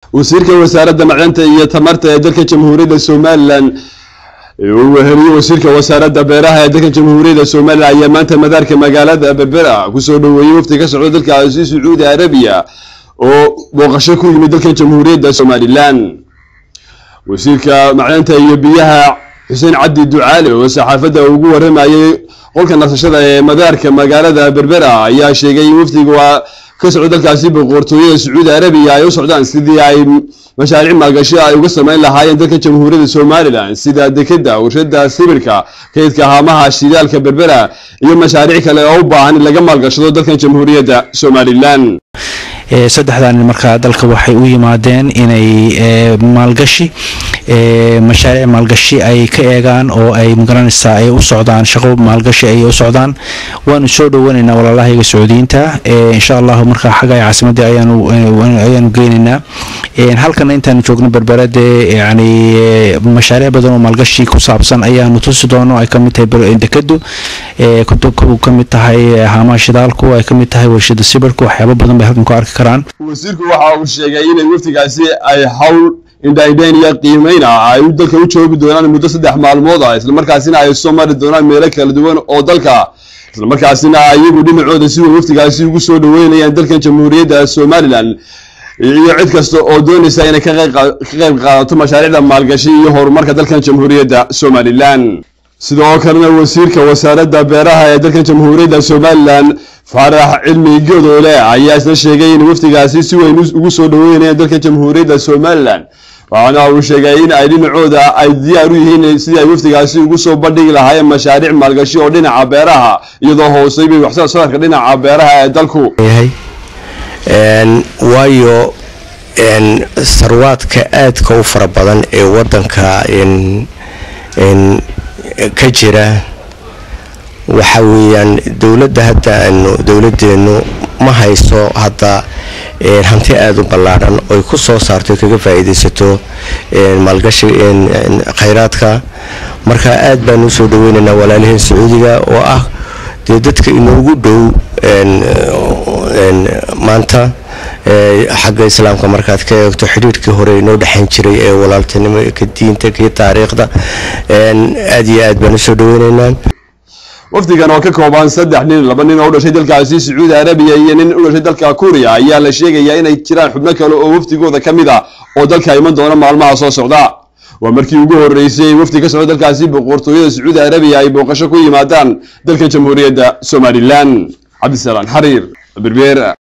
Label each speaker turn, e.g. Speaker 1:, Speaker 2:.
Speaker 1: wasiirka wasaaradda macdanta iyo tamarta ee dalka jamhuuriyadda somalilan uu weheliye wasiirka wasaaradda beeraha ee dalka jamhuuriyadda somalilan ayaa maanta madaarka magaalada berbera kusoo dhoweeyey wafti ka socda dalkaasi sacuudi arabiya oo booqasho ku yimid dalka jamhuuriyadda somalilan wasiirka macdanta iyo biyaha xuseen cabdi ducaale oo saxaafadda ugu waramayay qolka nasashada ee madaarka magaalada berbera ayaa sheegay in wafdiga waa ka socdo dalkaasi boqortooyada sacuudi arabiya ay u socdaan sidii ay mashaariic maalgashi ay uga sameyn lahaayeen dalka jamhuuriyadda somalilan sida dekeda warshada sibirka kaydka haamaha shidaalka berbera iyo mashaariic kale oo u baahan in laga maalgashado dalkan jamhuuriyadda somalilan
Speaker 2: saddexdan markaa dalka waxay u yimaadeen inay maalgashi mashaariic maalgashi ay ka eegaan oo ay magaranaysaa ay u socdaan shaqo maalgashi ay u socdaan waanu soo dhowanaynaa walaalahayga sacuudiyiinta insha allahu markaa xagga caasimadii ayaanu ayaanu geynaynaa halkana intaanu joogno berberade yani mashaariic badan oo maalgashi ku saabsan ayaanu tusi doono ay kamid tahay dekadu kamid tahay haamaha shidaalku ay kamid tahay warshada sibirku waxyaaba badan bay halkan ku arki karaan
Speaker 1: wasiirku waxa uu sheegay inay waftigaasi ay hawl indhaydhayn iyo qiimeyn ah ay dalka u joogi doonaan muddo saddex maalmood ah islamarkaasina ay soo mari doonaan meelo kala duwan oo dalka islamarkaasina iyagu dhinacooda si way waftigaasi ugu soo dhaweynayaan dalkan jamhuuriyadda somalilan iyo cid kasta oo doonaysa inay ka qayb qaadato mashaariicda maalgashi iyo horumarka dalkan jamhuuriyadda somalilan sidoo kalena wasiirka wasaaradda beeraha ee dalkan jamhuuriyadda somalilan faarax cilmi godoole ayaa isna sheegay in waftigaasi si weyn ugu soo dhaweynayaan dalka jamhuuriyadda somalilan waxaana uu sheegay in ay dhinacooda ay diyaar u yihiin sidii ay waftigaasi ugu soo bandhigi lahaayeen mashaariic maalgashi oo dhinaca beeraha iyadoo hooseybay waxsoo saarka dhinaca beeraha ee dalku
Speaker 3: waayo sarwaadka aadka u fara badan ee wadanka ka jira waxa weeyaan dowladda hadda aanu dowladeennu ma hayso hadda hanti aada u ballaadhan oy ku soo saarto kaga faa-iideysato maalgashi khayraadka marka aad baanu usoo dhaweynaynaa walaalaheen sacuudiga oo ah dee dadka inoogu dhow maanta xagga islaamka markaad ka eegto xidhiirhkii hore inoo dhexayn jiray ee walaaltinimo ka diinta kii taariikhda aad iyo aad baan usoo dhaweynaynaa
Speaker 1: wafdigan oo ka kooban saddex nin laba nin oo u dhashay dalkaasi sacuudi arabiya iyo nin u dhashay dalka kuuriya ayaa la sheegayaa inay jiraan xubno kale oo wafdigooda ka mid a oo dalka iman doona maalmaha soo socda waa markii ugu horeysay wafdi ka socda dalkaasi boqortooyada sacuudi arabiya ay booqasho ku yimaadaan dalka jamhuuriyadda somalilan cabdisalaan xariir berbeer